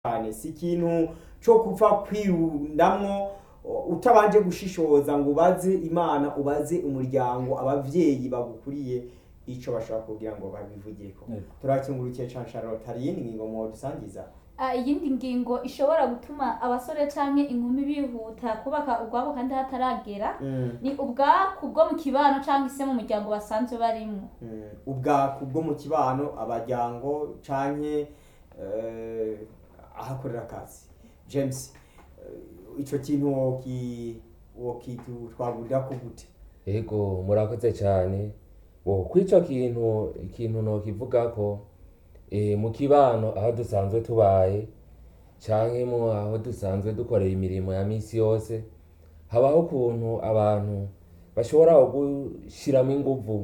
cyane si ikintu cyo kupfa kwirundamwo utabanje gushishoza ngo ubaze imana ubaze umuryango abavyeyi bagukuriye ico bashobora kugira ngo babivugeko Yego. turakingurukiye cane Charlotte hari iyindi ngingo mwodusangiza Ah, iyindi ngingo ishobora gutuma abasore canke inkumi bihuta kubaka ubwabo kandi hataragera Mm, ni ubwaku bwo mu kibano canke se mu muryango basanzwe barimwo mm. ubwaku bwo mu kibano abaryango canke eh, ahakorera akazi james eh, ico kintu woki wokitwagurira gute Ego murakoze cyane wo kw'ico kintu ikintu nokivuga ko e, mu kibano aho dusanzwe tubaye canke mu aho dusanzwe dukorera imirimo ya misi yose habaho ukuntu abantu bashobora gushiramo inguvu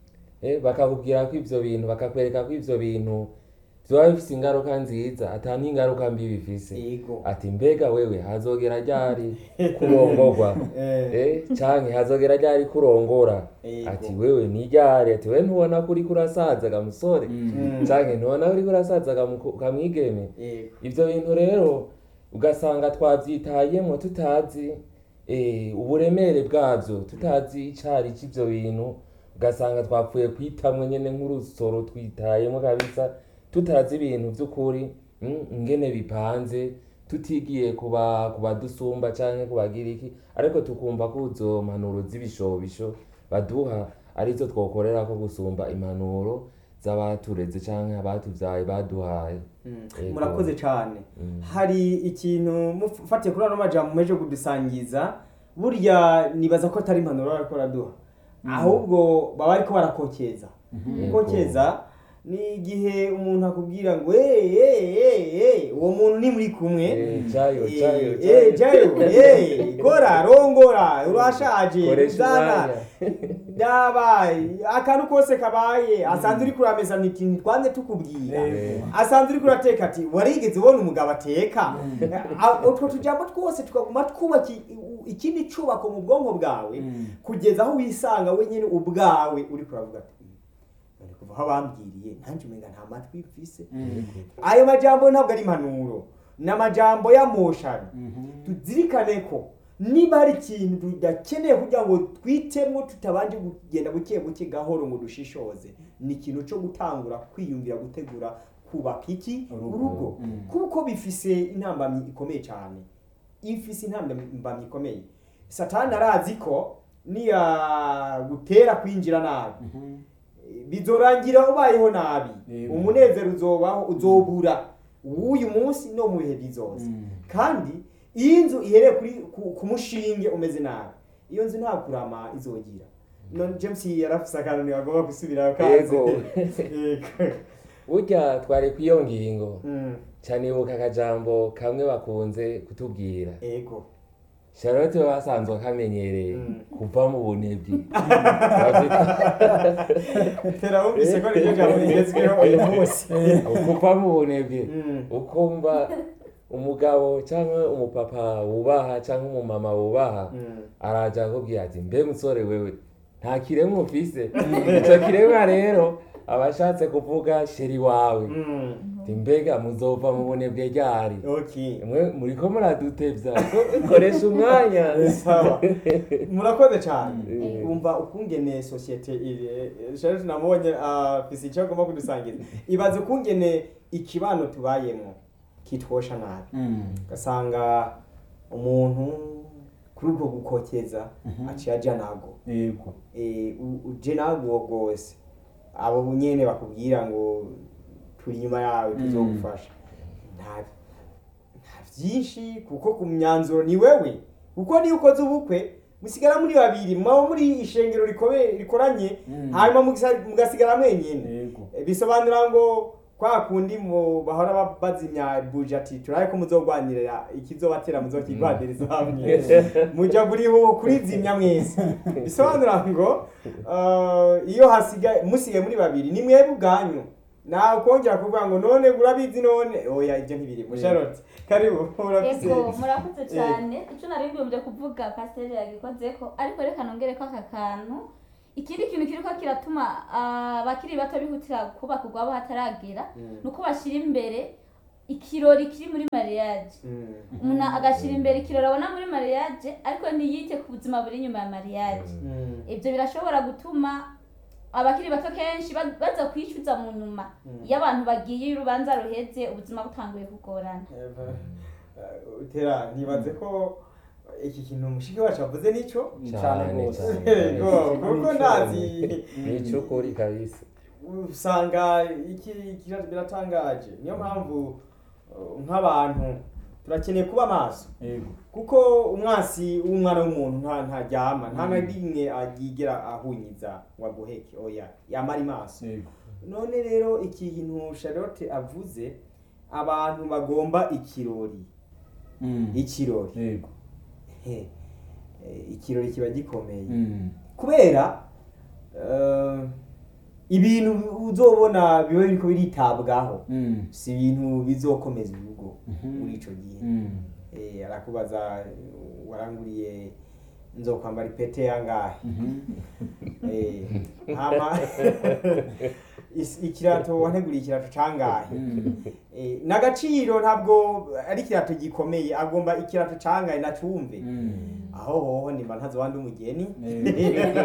eh, bakakubwira ko ivyo bintu bakakwereka ko ivyo bintu vyoba bifise ingaruka nziza ata n'ingaruka mbi bifise ego ati mbega wewe hazogera ryari kurongorwa Eh, eh canke hazogera ryari kurongora Ego. ati wewe ni ryari ati wewe ntubona ko uriko urasaza ga musore Mm. canke ntubona ko uriko urasaza ga muko- ga mwigeme ego ivyo bintu rero ugasanga twavyitayemwo tutazi eh, uburemere bwavyo tutazi icari c'ivyo bintu ugasanga twapfuye kwitamwe nyene nk'urusoro twitayemwo kabisa tutazi ibintu vy'ukuri mm, ingene bipanze tutigiye kuba kubadusumba canke kubagira iki ariko tukumva ko izo mpanuro z'ibishobisho baduha arizo twokorerako gusumba impanuro z'abatureze canke abatuvyaye baduhaye Mm. Ego. murakoze cane Mm. hari ikintu mufatiye kuri ano majambo meje kudusangiza burya nibaza ko atari impanuro bariko baraduha ahubwo baba bariko barakokeza gukokeza ni igihe umuntu akubwira ngo "Eh, eh, eh, eh, uwo muntu ni muri kumwe Eh, jayo, Eh, jayo, eh, jayo. jayo eh, kora rongora urashaje Koresha uzana umwanya. dabaye akantu kose kabaye asanzwe uri kurameza niti ntitwanze tukubwira Eh. asanzwe uri kurateka ati warigeze ubona umugabo ateka A- utwo tujambo twose tukaguma twubaka i- i- ikindi cubako mu bwonko bwawe kugeza aho wisanga wenyine ubwawe uri kuravuga ati "Mm, none kuva aho bambwiriye nanjye umenga nta matwi mfise ayo majambo ntabwo ari impanuro ni amajambo y'amoshano tuzirikane ko niba hari ikintu tudakeneye kugira ngo twitemo tutabanje kugenda buke buke gahoro ngo dushishoze ni ikintu cyo gutangura kwiyumvira gutegura kubaka iki Urugo. urugo Mm. kuko bifise intambamyi ikomeye cyane ifise intambamyi ikomeye satani arazi ko niyagutera kwinjira nabi bizorangira ubayeho nabi Yego. umunezero uzobaho uzobura w'uyu munsi no mu bihe bizoza kandi iyo inzu ihereye kuri ku- ku mushinge umeze nabi iyo nzu nta kurama izogira none james yarafise akantu ntibagomba gusubirayo kaze Yego. Yego. burya twari kw'iyo ngingo Mm, canibuka akajambo kamwe bakunze kutubwira ego charlotte we basanzwe akamenyereye Mm. kuva mu bunebwe tera wumvise ko niryo jambo rigezweho uyu munsi kuva mu bunebwe Mm. ukumva umugabo cyangwa umupapa wubaha cyangwa umumama wubaha Mm. araja akubwira ati mbe musore wewe nta kiremwa ufise ico kiremwa rero aba ashatse kuvuga sheri wawe Mm. ati mbega muzova mu bunebwe ryari okay mwe muriko muradutevya ko- koresha umwanya sawa murakoze cyane Mm. umva ukungene sosiyete iri Charlotte namubonye afise icyo agomba kudusangiza ibaze ukungene ikibano tubayemo kitwosha nabi ugasanga umuntu kuri ubwo gukokeza aciye aja nago yego Eh, u- uje nago rwose abo nyene bakubwira ngo turi inyuma yawe tuzogufasha nta nta byinshi kuko ku myanzuro ni wewe kuko niyo ukoze ubukwe musigara muri babiri mwaba muri ishengero rikome- rikoranye Mm. hanyuma mugisa- mugasigara mwenyene yego Eh, bisobanura ngo kwa kundi mu bahora ba- bazimya buje ati turabe ko muzogwanirira ikizobatera muzokigwaniriza hamwe muja buri ho kurizimya mwese bisobanura ngo eh, iyo hasigaye musigaye muri babiri ni mwebwe ubwanyu nawe kongera kuvuga ngo none urabizi none oya ibyo ntibiri musharoti karibu urafise ego murakoze cyane icyo nari mbibumbye kuvuga pasiteri yagikozeko ariko reka nongereko aka kantu ikindi kintu kiriko kiratuma ah, abakiri bato bihutira kubaka ubwabo hataragera Mm. ni uko bashyira imbere ikirori kiri muri mariage Mm. umuntu agashyira imbere ikirori abona muri mariage ariko ntiyite ku buzima buri inyuma ya mariage Mm. ibyo birashobora gutuma abakiri bato kenshi ba- baza kwicuza mu nyuma iyo abantu bagiye iyo urubanza ruheze ubuzima butanguye kugorana Eh, utera nibaze ko iki kintu umushiki wacu avuze nico cyane Cyane, rwose cyane. Yego, kuko ndazi ni icy'ukuri kabisa usanga iki iki biratangaje niyo mpamvu uh, nk'abantu turakeneye kuba maso yego kuko umwansi w'umwana w'umuntu nta ntaryama nta na rimwe agigera ahunyiza ngo aguheke oya yamara maso yego none rero iki kintu Charlotte avuze abantu bagomba ikirori Mm. ikirori yego he eh, ikirori kiba gikomeye Mm. kubera eh, ibintu uzobona biba biriko biritabwaho Mm. si ibintu bizokomeza urugo Mhm. muri ico gihe Mm. Eh, arakubaza eh, waranguriye nzokwambara ipete yangahe Mhm. Eh, hama is- ikirato wanteguriye ikirato cangahe Mm. Eh, n'agaciro ntabwo ari ikirato gikomeye agomba ikirato cangahe nacumve Mm. aho hoho nimba ntazobandi umugeni Yego.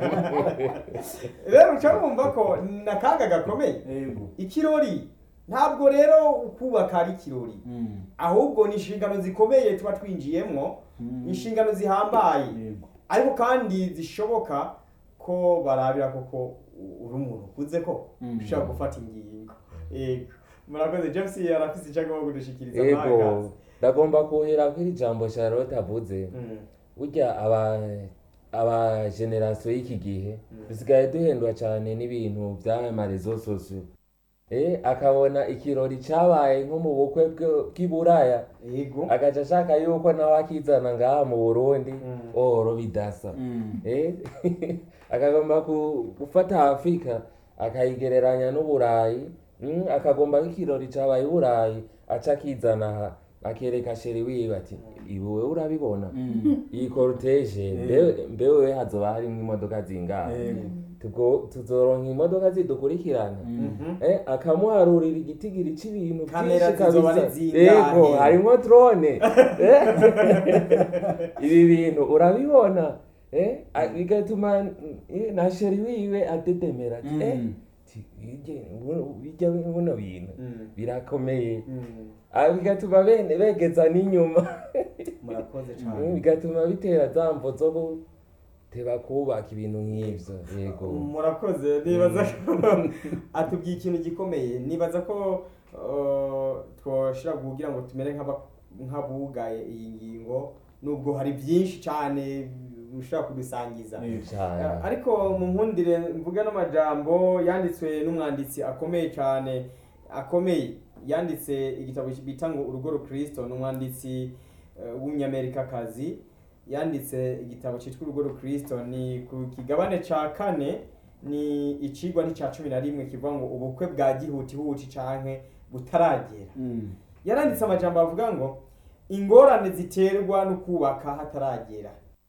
rero uca wumva ko ni akaga gakomeye Yego. ikirori ntabwo rero ukubaka ari ikirori Mm. ahubwo ni inshingano zikomeye tuba twinjiyemwo Mm. inshingano zihambaye Yego. ariko kandi zishoboka ko barabira koko uri umuntu ukuze ko Mm. ushobora gufata ingingo yego murakoze james arafise icyo agomba kudushikiriza yego mwagazi. ndagomba kuhera kuri ijambo charlotte avuze Mm, burya aba aba generasiyo y'iki gihe Mm. dusigaye duhendwa cyane n'ibintu by'amarezo sosiyo eh akabona ikirori cyabaye nko mu bukwe bwe- bw'iburaya yego agaca ashaka yuko nawe akizana ngaha mu burundi Mm. oro bidasa Mm. eh akagomba ku- gufata afurika akayigereranya n'uburayi mm, akagomba nk'ikirori cyabaye i burayi aca akizana aha akereka sheri wiwe ati ibuwe urabibona Mm. iyi korutege mbe- mbewe hazoba harimo imodoka zingahe Yego. Tugo- tuzoronka imodoka zidukurikirana Mhm. Eh, akamuharurira igitigiri c'ibintu Kamera vyinshi zizoba kabisa. ari zingahe? yego harimo drone Eh? ibi bintu urabibona Eh, a- bigatuma eh, na sheri wiwe adedemera ati, Mm. eh, ti- bijye- buno- bijya buno bintu Mm. birakomeye Mm. Ah, bigatuma bene begeza n'inyuma murakoze Mm, cyane bigatuma bitera za mvo zo guteba kubaka ibintu nk'ivyo yego murakoze nibaza ko atubwiye ikintu gikomeye nibaza ko uh, twoshobora kugira ngo tumere nk'aba- nk'abugaye iyi ngingo nubwo hari byinshi cyane ushobora kudusangiza Yego. cyane Uh, ariko mu nkundire mvuga n'amajambo yanditswe n'umwanditsi akomeye cyane akomeye yanditse igitabo bita ngo urugo rukristo ni umwanditsi uh, w'umunyamerikakazi yanditse igitabo cyitwa urugo rukristo ni ku kigabane cya kane ni icigwa n'icya cumi na rimwe kivuga ngo ubukwe bwa gihutihuti canke butaragera Mm. yaranditse amajambo avuga ngo ingorane ziterwa no kubaka hataragera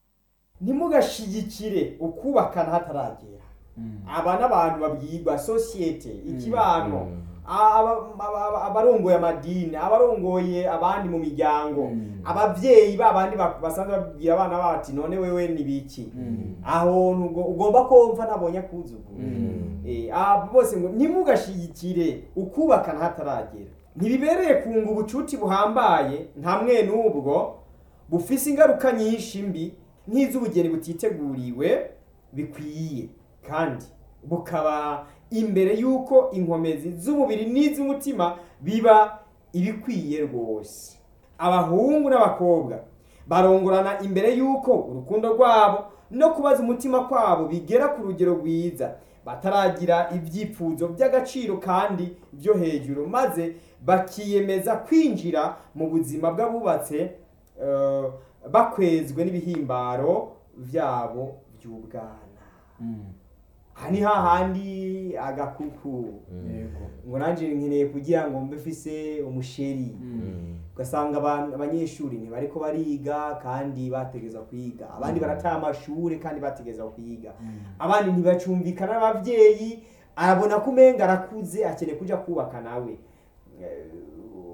ntimugashigikire ukubakana hataragera Mm. aba n'abantu babwirwa sosiyete ikibano Mm. aba- aba- aba- abarongoye amadini abarongoye abandi mu miryango Mm. abavyeyi babandi ba- basanzwe babwira abana bati none wewe ni biki Mm. aho ntugo- ugomba kumva ntabonye akuzuguru Mm. Eh, abo bose ngo ntimugashigikire ukubakana hataragera ntibibereye kunga ubucuti buhambaye nta mwe n'ubwo bufise ingaruka nyinshi mbi nk'iz'ubugeni butiteguriwe bikwiye kandi bukaba imbere y'uko inkomezi z'umubiri n'iz'umutima biba ibikwiye rwose abahungu n'abakobwa barongorana imbere y'uko urukundo rwabo no kubaza umutima kwabo bigera ku rugero rwiza bataragira ibyifuzo by'agaciro kandi byo hejuru maze bakiyemeza kwinjira mu buzima bw'abubatse eh, bakwezwe n'ibihimbaro byabo by'ubwana Mm. aha ni hahandi agakuku Yego. ngo nanjye nkeneye kugira ngo mbe mfise umusheri Mm. ugasanga abantu- abanyeshuri ntibariko bariga kandi bategeza kwiga abandi barataha amashuri kandi bategeza kwiga Mm. abandi ntibacumvikana n'abavyeyi arabona ko umenga arakuze akeneye kuja kubaka nawe Eh,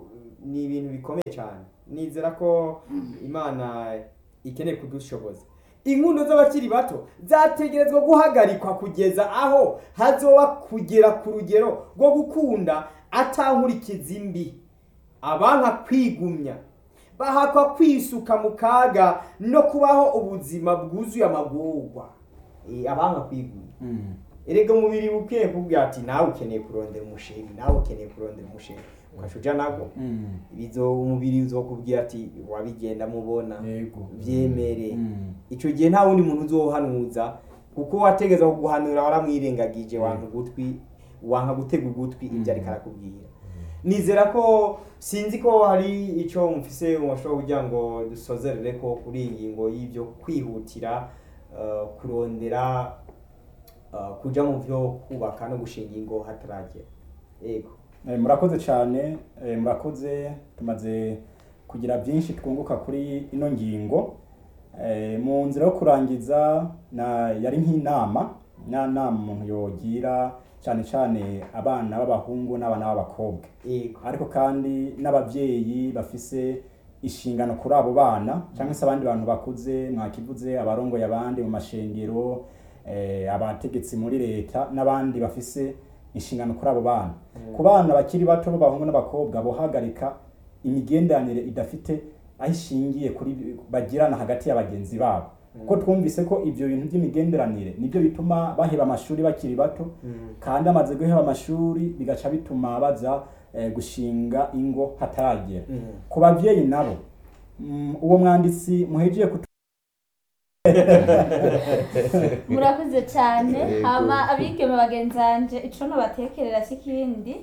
ni ibintu bikomeye cyane nizera ko imana ikeneye kudushoboza inkundo z'abakiri bato zategerezwa guhagarikwa kugeza aho hazoba kugera ku rugero rwo gukunda atankurikiza imbi abanka kwigumya bahakwa kwisuka mu kaga no kubaho ubuzima bwuzuye amagorwa Eh, abanka kwigumya Mm. erega umubiri ukwiye kubwira ati nawe ukeneye kurondera umusheri nawe ukeneye kurondera umusheri ugaca uja nabwo Mm. bizo umubiri uzokubwira ati wabigenda mubona Yego. byemere Mm. icyo gihe nta wundi muntu uzohanuza kuko wategeza kuguhanura waramwirengagije wanka ugutwi wanka gutega ugutwi ibyo ariko arakubwira nizera ko sinzi ko hari icyo mufise mushobora kugira ngo dusozerere ko kuri iyi ngingo y'ibyo kwihutira eh, kurondera eh, kuja mu byo kubaka no gushinga ingo hataragera yego Eh, murakoze cyane eh, murakoze tumaze kugira byinshi twunguka kuri ino ngingo Eh, mu nzira yo kurangiza na yari nk'inama na nama umuntu yogira cyane cyane abana b'abahungu n'abana b'abakobwa yego ariko kandi n'ababyeyi bafise inshingano kuri abo bana cyangwa se abandi bantu bakuze mwakivuze abarongoye abandi mu mashengero eh, abategetsi muri leta n'abandi bafise inshingano kuri abo bana ku bana bakiri bato b'abahungu n'abakobwa bohagarika imigenderanire idafite aho ishingiye kuri bagirana hagati ya bagenzi babo kuko twumvise ko ibyo bintu by'imigenderanire nibyo bituma baheba amashuri bakiri bato kandi amaze guheba amashuri bigaca bituma baza eh, gushinga ingo hataragera Mm. ku babyeyi nabo mm, uwo mwanditsi muhejeye kutu murakoze cyane Yego. hama abigeme bagenzanje ico nobatekerera si ikindi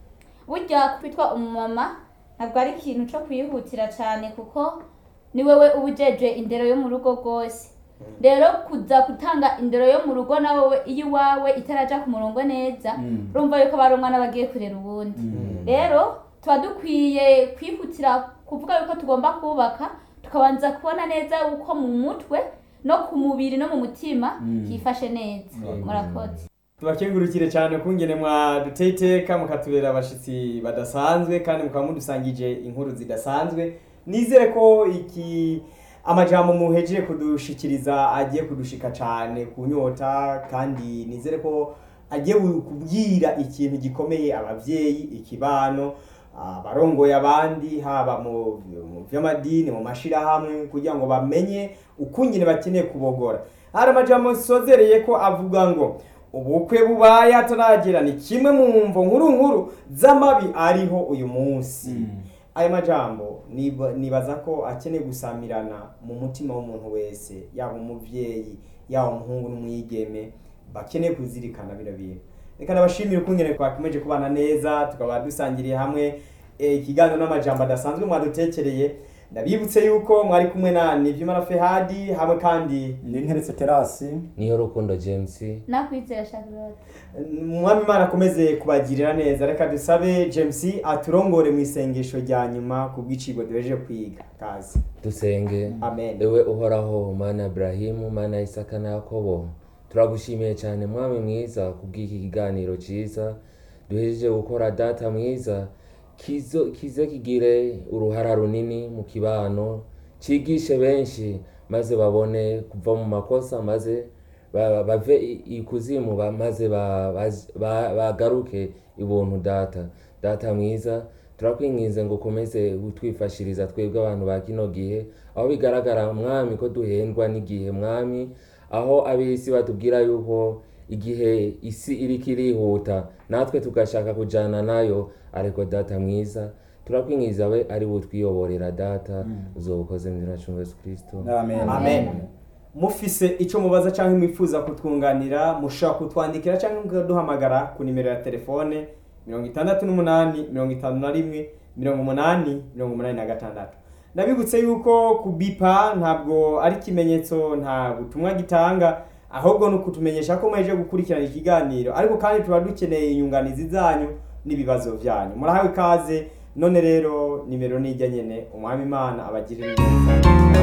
burya kwitwa umumama ntabwo ari ikintu co kwihutira cyane kuko ni wewe uba ujejwe indero yo mu rugo rwose rero kuza gutanga indero yo mu rugo na wowe iyo iwawe itaraja ku murongo neza Mm. urumva yuko barumwa n'abagiye kurera ubundi Mm. rero tuba dukwiye kwihutira kuvuga yuko tugomba kubaka tukabanza kubona neza uko mu mutwe no ku mubiri no mu mutima Mm. hifashe neza Mm. murakoze tubakengurukire cyane kungene mwaduteye iteka mukatubera abashitsi badasanzwe kandi mukaba mudusangije inkuru zidasanzwe nizere ko iki amajambo muhejeje kudushikiriza agiye kudushika cyane ku nyota kandi nizere ko agiye kubwira ikintu gikomeye ababyeyi ikibano abarongoye abandi haba mu mu by'amadini mu mashirahamwe kugira ngo bamenye ukungene bakeneye kubogora hari amajambo sozereye ko avuga ngo ubukwe bubaye hataragera ni kimwe mu mvo nkuru nkuru z'amabi ariho uyu munsi Mm. aya majambo niba- nibaza ko akeneye gusamirana mu mutima w'umuntu wese yaba umuvyeyi yaba umuhungu n'umwigeme bakeneye kuzirikana bino bintu reka nabashimire ukungene twakomeje kubana neza tukaba dusangiriye hamwe eh, ikiganiro n'amajambo adasanzwe mwadutekereye ndabibutse yuko mwari kumwe na nivyimana fehadi hamwe kandi ni nteretse terasi niyo rukundo james nakwizera charlotte umwami imana akomeze kubagirira neza reka dusabe james aturongore mu isengesho rya nyuma ku bw'icigo duheje kwiga kazi dusenge amen ewe uhoraho mana Ibrahimu mana Isaka na Yakobo turagushimiye cyane mwami mwiza kubw'iki kiganiro cyiza duhejeje gukora data mwiza kizo kize kigire uruhara runini mu kibano cigishe benshi maze babone kuva mu makosa maze ba- bave i- ikuzimu ba- maze ba- baz- ba- bagaruke ibuntu data data mwiza turakwinginze ngo ukomeze utwifashiriza twebwe abantu ba kino gihe aho bigaragara mwami ko duhendwa n'igihe mwami aho ab'isi batubwira yuko igihe isi iriko irihuta natwe tugashaka kujana nayo ariko data mwiza turakwingiza we ari butwiyoborera data uzobukoze mu izina rya Yesu Kristo amen amen mufise ico mubaza canke mwifuza kutwunganira mushobora kutwandikira canke mukaduhamagara ku nimero ya telefone mirongo itandatu n'umunani mirongo itanu na rimwe mirongo umunani mirongo umunani na gatandatu ndabibutse yuko kubipa ntabwo ari ikimenyetso nta butumwa gitanga ahubwo ni ukutumenyesha ko muheje gukurikirana ikiganiro ariko kandi tuba dukeneye inyunganizi zanyu n'ibibazo byanyu murahawe ikaze none rero nimero nijya nyene umwami imana abagirire neza